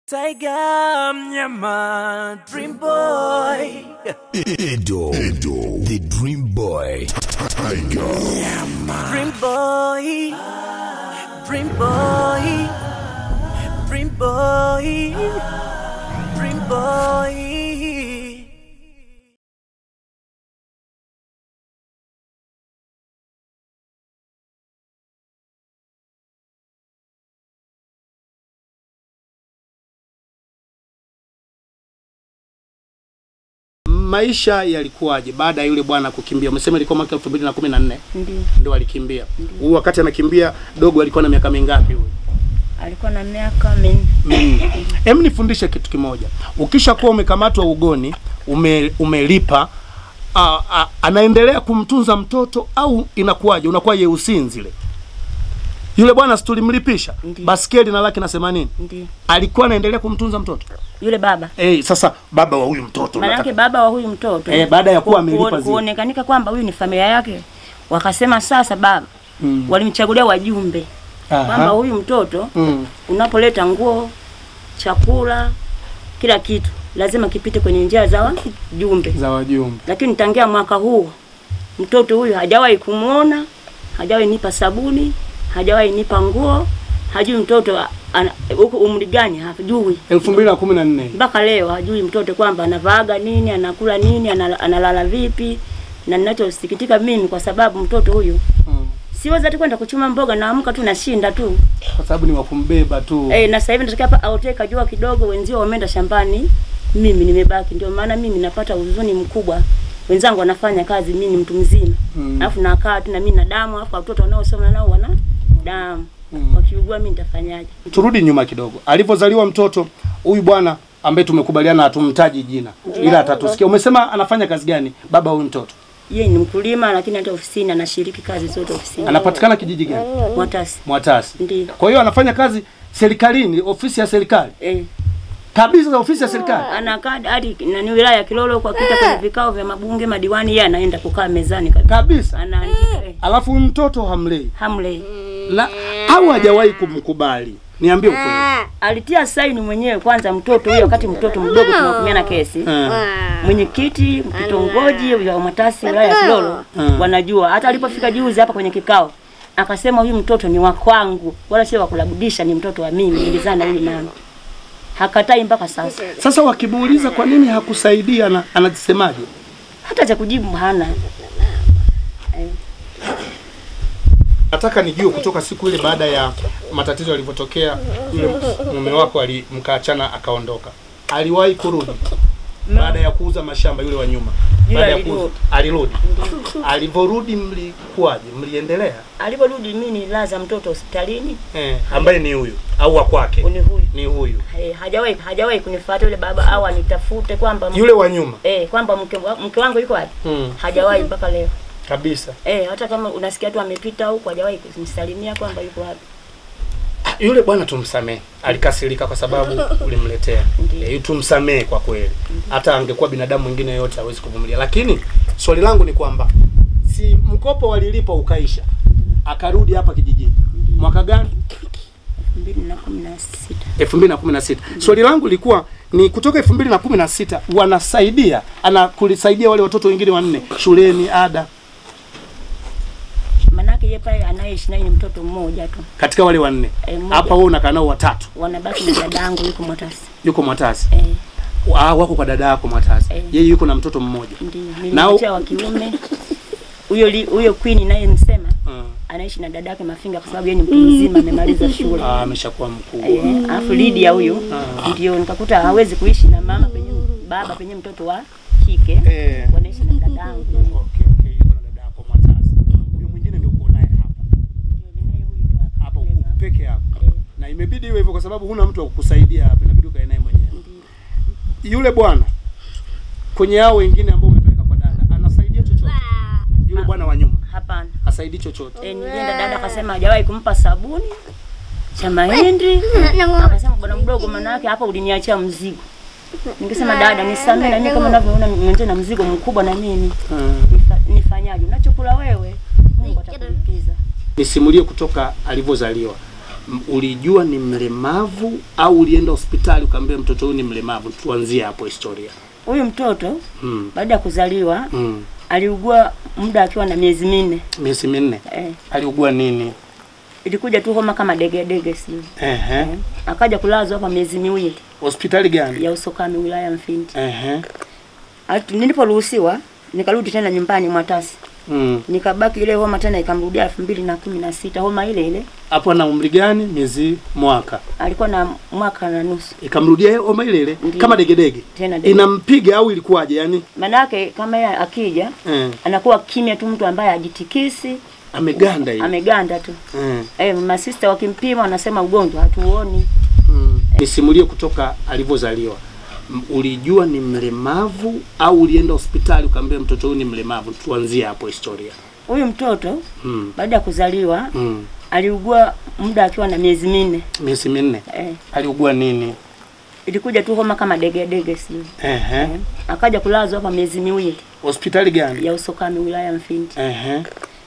Tiger Mnyama Dream Boy Edo, Edo, the Dream Boy, Tiger, Dream Boy Dream Boy Dream Boy Dream Boy maisha yalikuwaje baada ya yule bwana kukimbia? Umesema ilikuwa mwaka 2014 Ndio, ndio alikimbia. Huu wakati anakimbia dogo alikuwa na miaka mingapi huyu? alikuwa na miaka minne. minne. Hem, nifundishe kitu kimoja. Ukishakuwa umekamatwa ugoni, ume, umelipa a, a, anaendelea kumtunza mtoto au inakuwaje? Unakuwa yeusin zile. Yule bwana si tulimlipisha Ndiyo. baskeli na laki na themanini, Ndio, alikuwa anaendelea kumtunza mtoto yule baba eh. Sasa baba wa huyu mtoto maanake nataka- baba wa huyu mtoto Eh, baada ya kuwa ku- amelipa ku- zile. kuonekanika kwamba huyu ni familia yake, wakasema sasa baba Mm. walimchagulia wajumbe Aha. kwamba huyu mtoto Mm. unapoleta nguo, chakula, kila kitu lazima kipite kwenye njia za wajumbe. za wajumbe Lakini tangia mwaka huu mtoto huyu hajawahi kumwona, hajawahi nipa sabuni, hajawahi nipa nguo, hajui mtoto ana- huko umri gani, hajui elfu mbili na kumi na nne mpaka leo hajui mtoto kwamba anavaaga nini, anakula nini, anala- analala vipi. Na ninachosikitika mimi kwa sababu mtoto huyu Mm. siwezi hata kwenda kuchuma mboga, naamka tu nashinda tu kwa sababu ni wakumbeba tu eh, na sasa hivi nataka hapa aotee kajua kidogo, wenzio wameenda shambani, mimi nimebaki. Ndio maana mimi napata huzuni mkubwa, wenzangu wanafanya kazi, mimi ni mtu mzima Mm. alafu nakaa tu na mimi na damu, alafu watoto wanaosoma nao wana damu Mm. wakiugua, mimi nitafanyaje? turudi nyuma kidogo. Alivyozaliwa mtoto huyu bwana ambaye tumekubaliana hatumtaji jina, ila atatusikia. Umesema anafanya kazi gani baba huyu mtoto? Yeye ni mkulima, lakini hata ofisini anashiriki kazi zote ofisini. Anapatikana kijiji gani? Mwatasi Mwatasi. ndio Kwa hiyo anafanya kazi serikalini, ofisi ya serikali eh. kabisa, za ofisi ya serikali. anakaa hadi nani wilaya ya Kilolo kwa kita kwenye vikao vya mabunge madiwani, yeye anaenda kukaa mezani kabisa, kabisa. anaandika eh, Alafu huyu mtoto hamlei hamle la au hajawahi kumkubali? Niambie ukweli. alitia saini mwenyewe kwanza mtoto huyo, wakati mtoto mdogo tunahukumiana kesi Eh. mwenyekiti kitongoji wa Matasi wilaya ya Kilolo Mm. wanajua. Hata alipofika juzi hapa kwenye kikao akasema huyu mtoto ni wa kwangu, wala sio wa kulabudisha, ni mtoto wa mimi, nilizaa na huyu mama. Hakatai mpaka sasa, Sasa wakimuuliza kwa nini hakusaidia, na anasemaje? hata cha kujibu hana. Eh. Nataka nijue kutoka siku ile baada ya matatizo yalivyotokea, yule mume wako alimkaachana akaondoka, aliwahi kurudi baada ya kuuza mashamba yule wa nyuma? Yule Baada ya alirudi. kuuza alirudi. Alivyorudi mlikuwaje? Mliendelea Aliporudi mimi nilaza mtoto hospitalini, eh, ambaye ni huyu au wa kwake? ni huyu Ni huyu Eh, hajawahi hajawahi kunifuata yule baba au anitafute kwamba yule wa nyuma eh, kwamba mke, wa- mke wangu yuko wapi, hmm, hajawahi mpaka leo. kabisa. Eh, hata kama unasikia tu amepita huko hajawahi kunisalimia kwamba yuko wapi. Yule bwana tumsamehe, alikasirika kwa sababu ulimletea. Ndiyo. E, tumsamehe kwa kweli. Hata angekuwa binadamu mwingine yote hawezi kuvumilia. Lakini swali langu ni kwamba si mkopo walilipa ukaisha, akarudi hapa kijijini mwaka gani? 2016. 2016. Swali langu lilikuwa ni kutoka 2016 wanasaidia ana kulisaidia wale watoto wengine wanne shuleni ada Manake yeye pale anayeishi naye ni mtoto mmoja tu. katika wale wanne. Eh, mmoja. Hapa wewe unakaa nao watatu. Wanabaki na dadangu yuko Mwatasi. Yuko Mwatasi. Eh, Ah, wako kwa dada yako Mwatasi. Eh. Yeye yuko na mtoto mmoja. ndio. Nao- Nilimletea wa kiume. Huyo li- huyo Queen naye msema Mm. anaishi na dadake Mafinga kwa sababu yeye ni mtu mzima amemaliza shule. Ah, ameshakuwa mkubwa. Eh, alafu Lydia huyo ndio nikakuta hawezi kuishi na mama penye baba penye mtoto wa kike. Eh. Wanaishi na dadangu. Okay, okay, yuko na dada yako Mwatasi. Huyo mwingine ndio uko naye hapa. Hapa uko peke yako. Na imebidi iwe hivyo kwa sababu huna mtu wa kukusaidia hapa, inabidi ukae naye mwenyewe. Yule bwana kwenye hao wengine ambao umepeleka kwa dada, anasaidia chochote? Yule bwana wa nyuma Hapana. hasaidii chochote. Eh, nilienda dada akasema hajawahi kumpa sabuni cha mahindi. Akasema bwana mdogo, maana yake hapa uliniachia mzigo. Ningesema dada, nisamee na mimi kama unavyoona nimeenda na mzigo mkubwa na mimi. Mm. Nifa- Nifanyaje? Unachokula wewe, Mungu atakulipiza. Nisimulie kutoka alivyozaliwa M- ulijua ni mlemavu au ulienda hospitali ukaambia mtoto huyu ni mlemavu? Tuanzie hapo historia. Huyu mtoto Mm. baada ya kuzaliwa Mm. aliugua muda akiwa na miezi minne. Miezi minne. Eh, Aliugua nini? ilikuja tu homa kama degedege sio. Ehe. Eh, akaja kulazwa hapa miezi miwili Hospitali gani? ya Usokami wilaya ya Mfindi. Ehe. Atu- Niliporuhusiwa nikarudi tena nyumbani Mwatasi. Mm. Nikabaki ile homa tena ikamrudia elfu mbili na kumi na sita homa ile ile. Hapo ana umri gani? Miezi mwaka. Alikuwa na mwaka na nusu Ikamrudia hiyo homa ile ile Ndiyo. kama degedege. tena dege. Inampiga au ilikuwaje? Yani Manake kama yeye akija eh, anakuwa kimya tu, mtu ambaye ajitikisi, ameganda hivi. ameganda tu. Eh. Eh, masista wakimpima wanasema ugonjwa hatuoni. Mm. Nisimulie kutoka alivyozaliwa. M- Ulijua ni mlemavu au ulienda hospitali ukaambia mtoto huyu ni mlemavu? Tuanzie hapo historia. Huyu mtoto Mm. baada ya kuzaliwa Mm. aliugua muda akiwa na miezi minne. Miezi minne. Eh, Aliugua nini? ilikuja tu homa kama degedege sio. Ehe. Eh, akaja kulazwa hapa miezi miwili Hospitali gani? ya Usokami wilaya ya Mfindi. Ehe.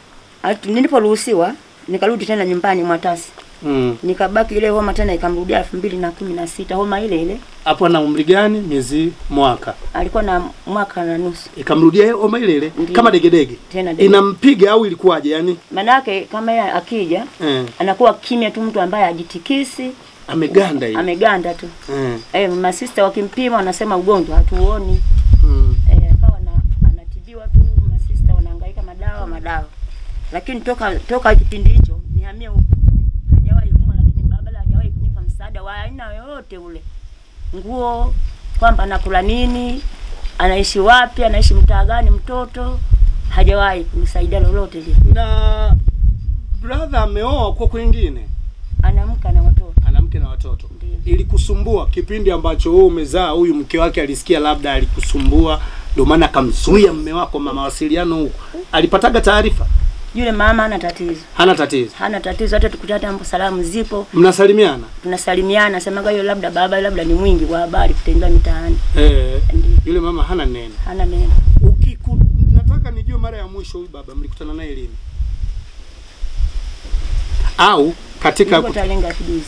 Atu- Niliporuhusiwa nikarudi tena nyumbani Mwatasi. Mm. Nikabaki ile homa tena ikamrudia elfu mbili na kumi na sita homa ile ile. Hapo ana umri gani? Miezi mwaka. Alikuwa na mwaka na nusu Ikamrudia hiyo homa ile ile Ndiyo. kama degedege. tena dege. Inampiga au ilikuwaje? Yani Manake kama yeye akija eh, anakuwa kimya tu, mtu ambaye ajitikisi, ameganda hivi. ameganda tu. Eh. Eh, masista wakimpima wanasema ugonjwa hatuoni. Mm. Eh, akawa na anatibiwa tu, masista wanahangaika madawa madawa, lakini toka toka kipindi hicho nihamie huko hajawahi kumwa, lakini baba hajawahi kunipa msaada wa aina yoyote ule, nguo, kwamba anakula nini, anaishi wapi, anaishi mtaa gani, mtoto hajawahi kunisaidia lolote lile. Na brother ameoa kwa kwingine. Anamka na watoto ana mke na watoto. Ndiyo. Ilikusumbua kipindi ambacho wewe umezaa, huyu mke wake alisikia labda alikusumbua, ndio maana akamzuia mme wako ma mawasiliano huko. Alipataga taarifa? yule mama hana tatizo, Hana tatizo. hana tatizo, hata tukutana hapo salamu zipo, Mnasalimiana? tunasalimiana, semaga hiyo labda baba labda ni mwingi wa habari kutembea mitaani, Eh, Ndiyo. yule mama hana neno. hana neno. Ukiku, nataka nijue mara ya mwisho huyu baba mlikutana naye lini? Au katika Yuko Talenga Kiduzi.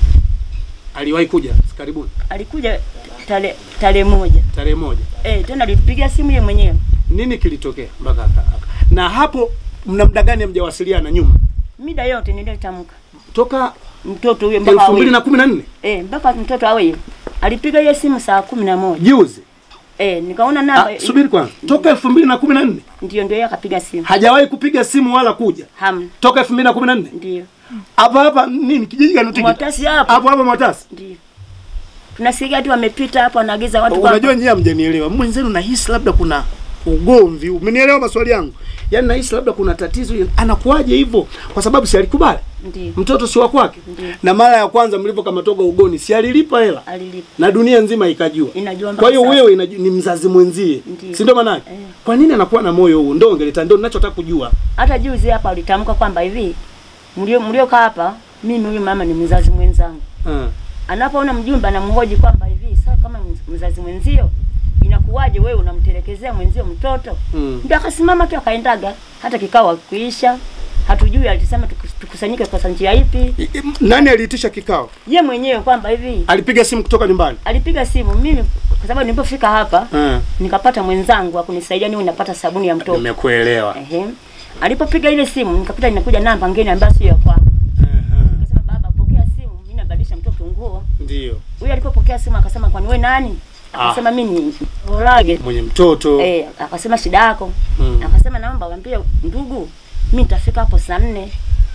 aliwahi kuja karibuni Alikuja tarehe tarehe moja. tarehe moja. Eh, tena alipigia simu yeye mwenyewe. Nini kilitokea mpaka aka- aka- na hapo mna muda gani hamjawasiliana nyuma? Mida yote niliyotamka. Toka Mtoto huyo mpaka elfu mbili awe. na kumi na nne Eh, mpaka mtoto awe. Alipiga hiyo simu saa kumi na moja. juzi. Eh, nikaona namba Ah, subiri kwanza, toka elfu mbili na kumi na nne ndio ndio yeye akapiga simu. hajawahi kupiga simu wala kuja Hamna. toka elfu mbili na kumi na nne Ndio. hapa hapa nini kijiji gani Utikita? Mwatasi hapo. hapo hapo Mwatasi. Ndio. Tunasikia tu wamepita hapo anaagiza watu Unajua nyie hamjanielewa, mwenzenu nahisi labda kuna ugomvi. Umenielewa maswali yangu? Yaani nahisi labda kuna tatizo. Anakuwaje hivyo? Kwa sababu si alikubali Ndio. mtoto si wa kwake, Ndio. na mara ya kwanza mlivyokamatoka ugoni si alilipa hela Alilipa. na dunia nzima ikajua. Inajua mpaka Kwa hiyo sasa. wewe inaju, ni mzazi mwenzie, Ndiyo. si ndio maana yake? Eh. Kwa nini anakuwa na moyo huu? Ndio ungeleta, ndio ninachotaka kujua. Hata juzi hapa alitamka kwamba hivi mlio mliokaa hapa mimi huyu mama ni mzazi mwenzangu. Ah. anapoona mjumbe anamhoji kwamba hivi sasa kama mzazi mwenzio inakuwaje wewe unamtelekezea mwenzio mtoto Mm. ndio akasimama tu akaendaga hata kikao kuisha hatujui alisema tukus- tukusanyike kwa njia ipi I- i- Nani aliitisha kikao? ye mwenyewe kwamba hivi Alipiga simu kutoka nyumbani. alipiga simu mimi kwa sababu nilipofika hapa Ah. nikapata mwenzangu akunisaidia niwe napata sabuni ya mtoto Nimekuelewa. ehe alipopiga ile simu nikapata inakuja namba ngine ambayo sio ya kwangu akasema baba pokea simu mimi nabadilisha mtoto nguo Ndio. huyu alipopokea simu akasema kwani wewe nani akasema mimi ni Olage Mwenye mtoto. eh akasema shida yako Mm. akasema naomba waambie ndugu mimi nitafika hapo saa nne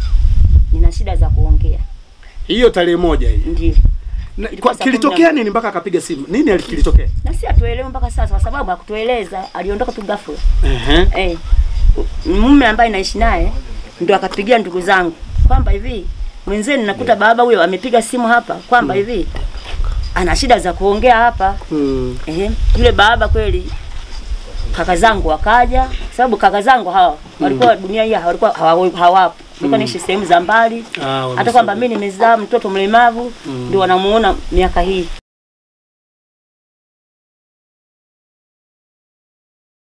nina shida za kuongea Hiyo tarehe moja hii. ndio Na- Ilikuwa kwa- saa kumi na Kilitokea moja. nini mpaka akapiga simu? Nini ali- kilitokea? na si atuelewe mpaka sasa kwa sababu hakutueleza aliondoka tu ghafla Ehe. eh mume ambaye naishi naye ndio akapigia ndugu zangu kwamba hivi mwenzenu nakuta baba huyo amepiga simu hapa kwamba hivi ana shida za kuongea hapa Mm. Ehe, yule baba kweli kaka zangu wakaja, sababu kaka zangu hawa walikuwa dunia hii walikuwa hawa- hawapo, walikuwa naishi sehemu za mbali. Ah, Hata kwamba mimi nimezaa mtoto mlemavu ndio wanamuona miaka hii.